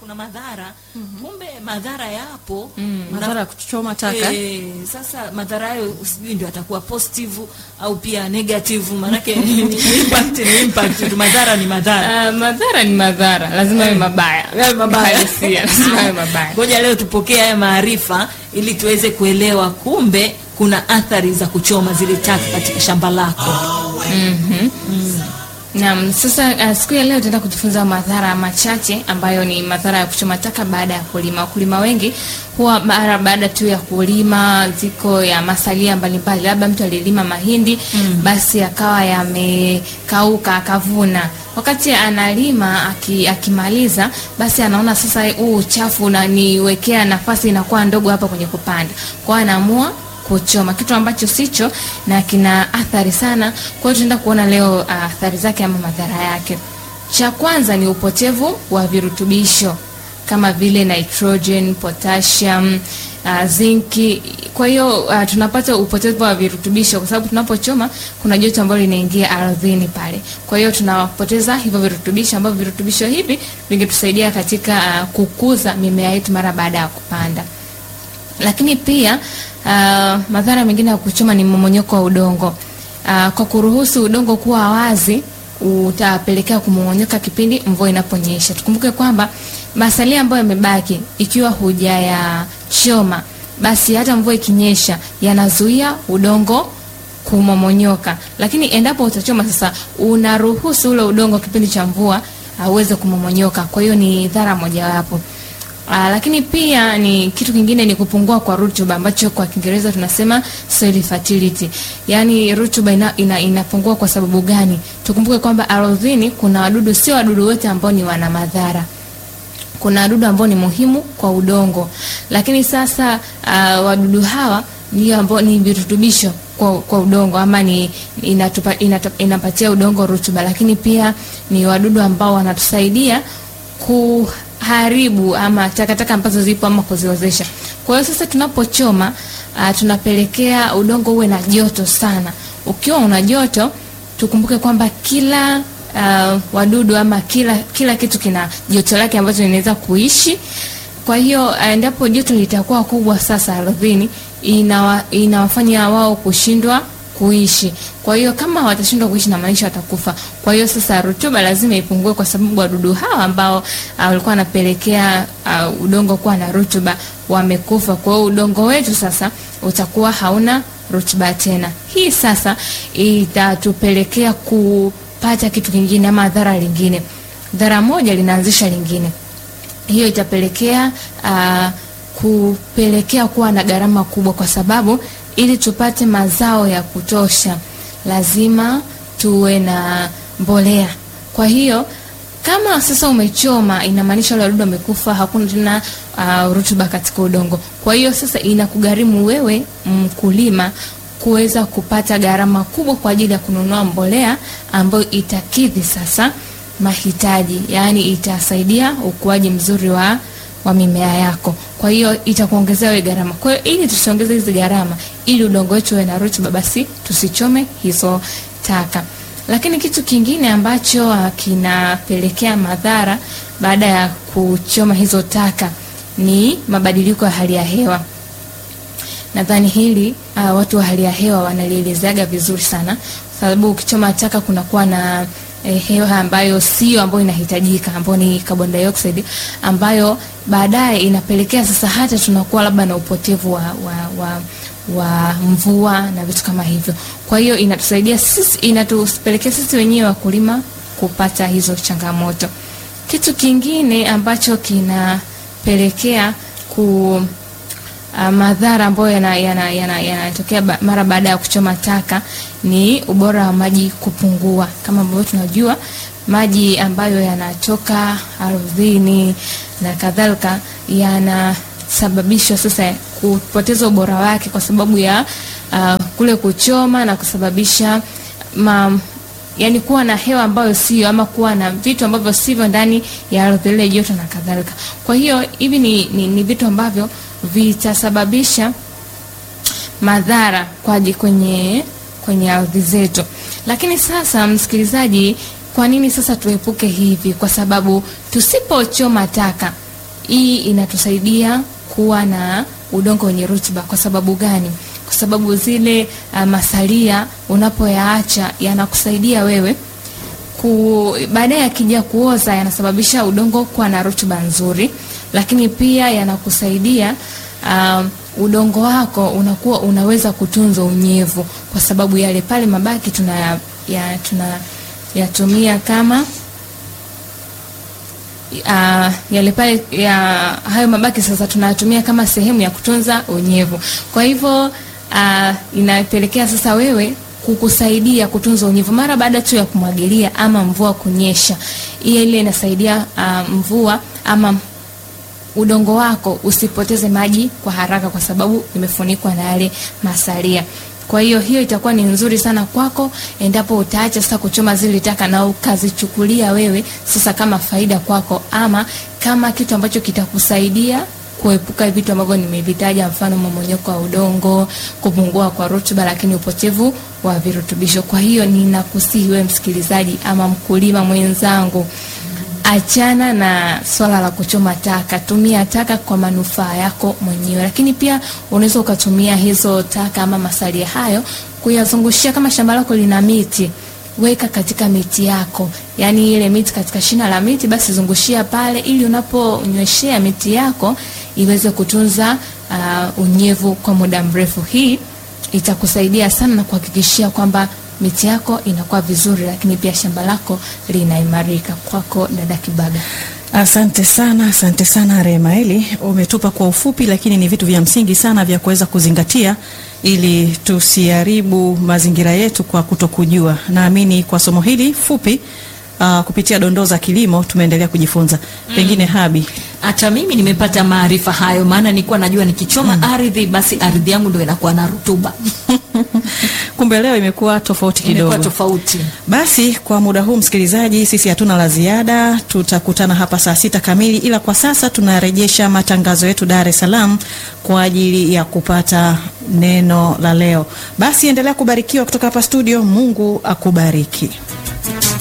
kuna madhara kumbe madhara yapo Mm, Una- madhara ya kuchoma taka. Eh, sasa madhara hayo sijui ndio atakuwa positive au pia negative maanake ni impact ni impact tu madhara ni madhara Ah, madhara ni madhara, lazima yawe mabaya. Yawe mabaya. Uhalisia, lazima yawe mabaya. ngoja leo tupokee haya maarifa ili tuweze kuelewa kumbe kuna athari za kuchoma zile taka katika shamba lako Naam, sasa uh, siku ya leo tutaenda kujifunza madhara machache ambayo ni madhara ya kuchoma taka baada ya kulima. Wakulima wengi huwa mara baada tu ya kulima ziko ya masalia mbalimbali, labda mtu alilima mahindi basi akawa yamekauka akavuna. Wakati analima aki, akimaliza basi anaona sasa huu uchafu unaniwekea nafasi inakuwa ndogo hapa kwenye kupanda, kwa hiyo anaamua kuchoma kitu ambacho sicho na kina athari sana. Kwa hiyo tunaenda kuona leo uh, athari zake ama madhara yake. Cha kwanza ni upotevu wa virutubisho kama vile nitrogen, potassium, uh, zinki. Kwa hiyo uh, tunapata upotevu wa virutubisho kwa sababu tunapochoma kuna joto ambalo linaingia ardhini pale. Kwa hiyo tunapoteza hivyo virutubisho ambavyo virutubisho hivi vingetusaidia katika uh, kukuza mimea yetu mara baada ya kupanda lakini pia uh, madhara mengine ya kuchoma ni mmomonyoko wa udongo. Uh, kwa kuruhusu udongo kuwa wazi utapelekea kumongonyoka kipindi mvua inaponyesha. Tukumbuke kwamba masalia ambayo yamebaki ikiwa hujayachoma, basi hata mvua ikinyesha yanazuia udongo kumomonyoka, lakini endapo utachoma sasa, unaruhusu ule udongo kipindi cha mvua auweze kumomonyoka. Kwa hiyo ni dhara mojawapo. Aa, lakini pia ni kitu kingine ni kupungua kwa rutuba ambacho kwa Kiingereza tunasema soil fertility. Yaani rutuba ina, ina, inapungua kwa sababu gani? Tukumbuke kwamba ardhini kuna wadudu, sio wadudu wote ambao ni wana madhara. Kuna wadudu ambao ni muhimu kwa udongo, lakini sasa uh, wadudu hawa ndio ambao ni virutubisho kwa, kwa udongo ama ni inatupa, inatupa, inapatia udongo rutuba, lakini pia ni wadudu ambao wanatusaidia kuharibu ama takataka ambazo zipo ama kuziozesha. Kwa hiyo sasa tunapochoma uh, tunapelekea udongo uwe na joto sana. Ukiwa una joto, tukumbuke kwamba kila uh, wadudu ama kila kila kitu kina joto lake ambacho inaweza kuishi. Kwa hiyo uh, endapo joto litakuwa kubwa sasa ardhini, inawa, inawafanya wao kushindwa kuishi. Kwa hiyo kama watashindwa kuishi na maisha watakufa. Kwa hiyo sasa rutuba lazima ipungue, kwa sababu wadudu hawa ambao uh, walikuwa wanapelekea uh, udongo kuwa na rutuba wamekufa. Kwa hiyo udongo wetu sasa utakuwa hauna rutuba tena. Hii sasa itatupelekea kupata kitu kingine ama dhara lingine. Dhara moja linaanzisha lingine. Hiyo itapelekea uh, kupelekea kuwa na gharama kubwa, kwa sababu ili tupate mazao ya kutosha lazima tuwe na mbolea. Kwa hiyo kama sasa umechoma, inamaanisha wale wadudu wamekufa, hakuna tena uh, rutuba katika udongo. Kwa hiyo sasa inakugharimu wewe mkulima kuweza kupata gharama kubwa kwa ajili ya kununua mbolea ambayo itakidhi sasa mahitaji, yaani itasaidia ukuaji mzuri wa wa mimea yako. Kwa hiyo itakuongezea wewe gharama. Kwa hiyo ili tusiongeze hizi gharama, ili udongo wetu uwe na rutuba, basi tusichome hizo taka. Lakini kitu kingine ambacho uh, kinapelekea madhara baada ya kuchoma hizo taka ni mabadiliko ya hali ya hewa. Nadhani hili uh, watu wa hali ya hewa wanalielezeaga vizuri sana, sababu ukichoma taka kunakuwa na eh, hewa ambayo sio ambayo inahitajika ambayo ni carbon dioxide ambayo baadaye inapelekea sasa hata tunakuwa labda na upotevu wa, wa, wa, wa mvua na vitu kama hivyo. Kwa hiyo inatusaidia sisi, inatupelekea sisi wenyewe wakulima kupata hizo changamoto. Kitu kingine ambacho kinapelekea ku uh, madhara ambayo yanatokea yana, yana, yana ba, mara baada ya kuchoma taka ni ubora wa maji kupungua. Kama ambavyo tunajua maji ambayo yanatoka ardhini na kadhalika yanasababishwa sasa kupoteza ubora wake kwa sababu ya uh, kule kuchoma na kusababisha ma, yani kuwa na hewa ambayo sio ama kuwa na vitu ambavyo sivyo ndani ya ardhi ile joto na kadhalika. Kwa hiyo hivi ni, ni, ni vitu ambavyo vitasababisha madhara kwa kwenye kwenye ardhi zetu. Lakini sasa, msikilizaji, kwa nini sasa tuepuke hivi? Kwa sababu tusipochoma taka hii inatusaidia kuwa na udongo wenye rutuba. Kwa sababu gani? Kwa sababu zile uh, masalia unapoyaacha yanakusaidia wewe ku baadaye yakija kuoza yanasababisha udongo kuwa na rutuba nzuri, lakini pia yanakusaidia um, udongo wako unakuwa unaweza kutunza unyevu, kwa sababu yale pale mabaki tuna ya, tuna yatumia kama uh, yale pale ya hayo mabaki sasa tunayatumia kama sehemu ya kutunza unyevu. Kwa hivyo uh, inapelekea sasa wewe kukusaidia kutunza unyevu mara baada tu ya kumwagilia ama mvua kunyesha. Hiyo ile inasaidia uh, mvua ama udongo wako usipoteze maji kwa haraka, kwa sababu imefunikwa na yale masalia. Kwa hiyo hiyo itakuwa ni nzuri sana kwako endapo utaacha sasa kuchoma zile taka na ukazichukulia wewe sasa kama faida kwako, ama kama kitu ambacho kitakusaidia kuepuka vitu ambavyo nimevitaja, mfano mmomonyoko wa udongo, kupungua kwa rutuba, lakini upotevu wa virutubisho. Kwa hiyo ninakusihi wewe msikilizaji ama mkulima mwenzangu, achana na swala la kuchoma taka, tumia taka kwa manufaa yako mwenyewe. Lakini pia unaweza ukatumia hizo taka ama masalia hayo kuyazungushia, kama shamba lako lina miti weka katika miti yako, yaani ile miti katika shina la miti, basi zungushia pale, ili unaponyweshea miti yako iweze kutunza uh, unyevu kwa muda mrefu. Hii itakusaidia sana na kuhakikishia kwamba miti yako inakuwa vizuri, lakini pia shamba lako linaimarika. Kwako dada Kibaga. Asante sana, asante sana Remaeli, umetupa kwa ufupi, lakini ni vitu vya msingi sana vya kuweza kuzingatia ili tusiharibu mazingira yetu kwa kutokujua. Naamini kwa somo hili fupi uh, kupitia dondoo za kilimo tumeendelea kujifunza. Pengine Habi, hata mimi nimepata maarifa hayo, maana nilikuwa najua nikichoma ardhi basi ardhi yangu ndio inakuwa na rutuba. kumbe leo imekuwa tofauti Imekuwa kidogo. tofauti. Basi kwa muda huu msikilizaji, sisi hatuna la ziada, tutakutana hapa saa sita kamili, ila kwa sasa tunarejesha matangazo yetu Dar es Salaam kwa ajili ya kupata neno la leo. Basi endelea kubarikiwa kutoka hapa studio. Mungu akubariki.